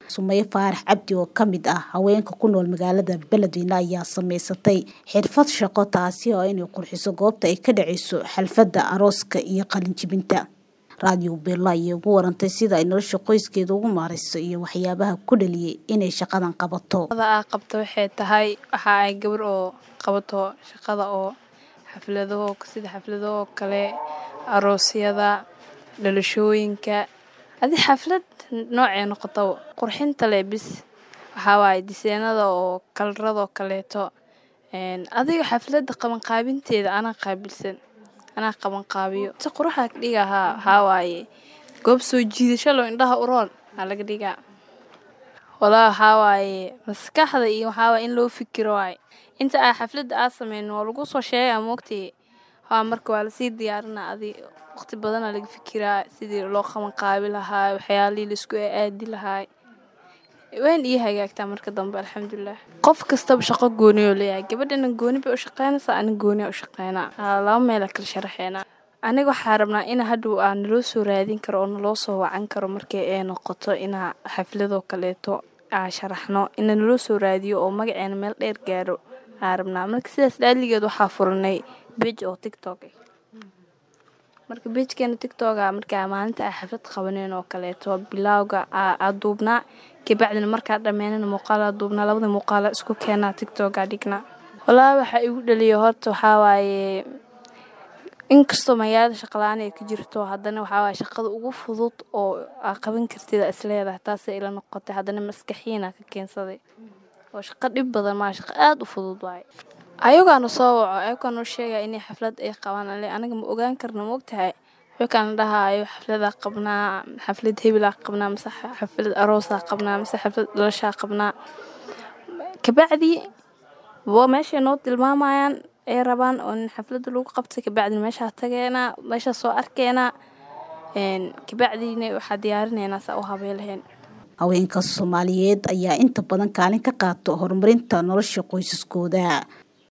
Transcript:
sumaye faarax cabdi oo ka mid ah haweenka ku nool magaalada beledweyne ayaa samaysatay xirfad shaqo taasi oo inay qurxiso goobta ay ka dhaceyso xalfadda arooska iyo qalinjibinta raadiyo beella ayay ugu warantay sida ay nolosha qoyskeeda ugu maareyso iyo waxyaabaha ku dhaliyay inay shaqadan qabato aa qabto waxay tahay waxa ay gabar oo qabato shaqada oo xafladaho sida xafladahoo kale aroosyada dhalashooyinka adi xaflad noocee noqoto qurxinta le bis waxaa waaye diseenada oo kalaradoo kaleeto adiga xafladda qabanqaabinteeda anaa qaabilsan anaa qabanqaabiyo si quruxaa ka dhigahaa waxaa waaye goob soo jiidashalo indhaha uroon aa laga dhigaa walaa waxaa waaye maskaxda iyo waxaa waaye in loo fikiro waaye inta aa xafladda aa sameynin waa lagu soo sheegaa moogtay haa marka waa lasii diyaarinaa adi waqti badanaa laga fikiraa sidii loo qabanqaabi lahaa waxyaalihii laisku aadi lahaa waan ii hagaagtaa marka dambe alxamdulilah qof kastaba shaqo gooniyoo leeyahay gabadhana gooni bay u shaqeynaysaa aniga gooniya u shaqeynaa laba meela kala sharaxeynaa aniga waxaa rabnaa in hadhow aa naloo soo raadin karo oo naloo soo wacan karo markii ay noqoto inaa xafladoo kaleeto aa sharaxno ina naloo soo raadiyo oo magaceena meel dheer gaaro aa rabnaa marka sidaas dhaaligeed waxaa furanay bej oo tictok ah marka bejkeena tictoka markaa maalinta aa xaflad qabaneen oo kaleeto bilaawga aa duubnaa kabacdina markaa dhammeynana muuqaalaa duubnaa labada muuqaala isku keenaa tictoka dhignaa walaa waxaa igu dhaliya horta waxaa waaye inkastoo magaalada shaqala-aan ay ka jirto haddana waxaa waaye shaqada ugu fudud oo aa qaban kartid aa isleedahay taasay ila noqotay haddana maskaxiina ka keensaday oo shaqo dhib badan maa shaqo aada u fudud waaye ayagaana soo waco ayagaa noo sheegaya inay xaflad ay qabaan ale anaga ma ogaan karna maogtahay wuxuukaana dhahaayo xafladaa qabnaa xaflad hebelaa qabnaa mase xaflad aroosaa qabnaa mase xaflad dhalashaa qabnaa kabacdi meeshay noo tilmaamayaan ay rabaan oo xafladda lagu qabtay kabacdina meeshaa tageenaa meeshaa soo arkeenaa kabacdina waxaa diyaarineynaa saa u habeelahayn haweenka soomaaliyeed ayaa inta badan kaalin ka qaato horumarinta nolosha qoysaskooda